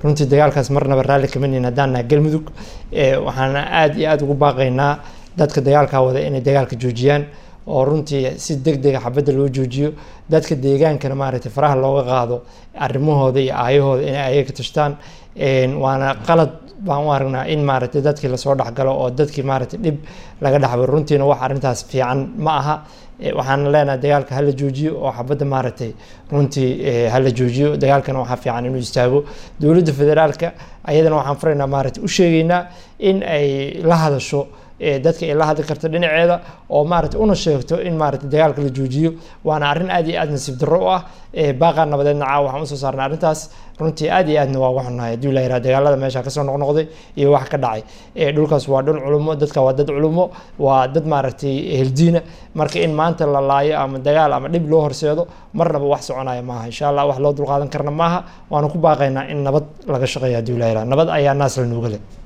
runtii dagaalkaas marnaba raalli kama nihin haddaan nahay galmudug waxaana aada iyo aada ugu baaqaynaa dadka dagaalkaa wada inay dagaalka joojiyaan oo runtii si deg dega xabadda loo joojiyo dadka deegaankana maaragtay faraha looga qaado arrimahooda iyo aayahooda inay ayaga ka tashtaan waana qalad baan u aragnaa in maaragtay dadkii lasoo dhexgalo oo dadkii maaragtay dhib laga dhexbaro runtiina wax arrintaas fiican ma aha waxaan leenahay dagaalka hala joojiyo oo xabadda maaragtay runtii hala joojiyo dagaalkana waxaa fiican inuu istaago dowladda federaalka ayadana waxaan furaynaa maaragtay u sheegaynaa in ay la hadasho dadka ay la hadli karto dhinaceeda oo maaragtay una sheegto in maaragtay dagaalka la joojiyo waana arrin aad iyo aad nasiib darro u ah baaqaa nabadeedna caawa waxaan usoo saarnay arrintaas runtii aad iyo aadna waa uga xunnahay haddii la yiraha dagaalada meesha kasoo noqnoqday iyo wax ka dhacay dhulkaas waa dhul culumo dadka waa dad culumo waa dad maaragtay heldiina marka in maanta la laayo ama dagaal ama dhib loo horseedo marnaba wax soconaya maaha insha allah wax loo dulqaadan karna maaha waana ku baaqaynaa in nabad laga shaqeeyo haddii la yiraha nabad ayaa naas la nuuga leh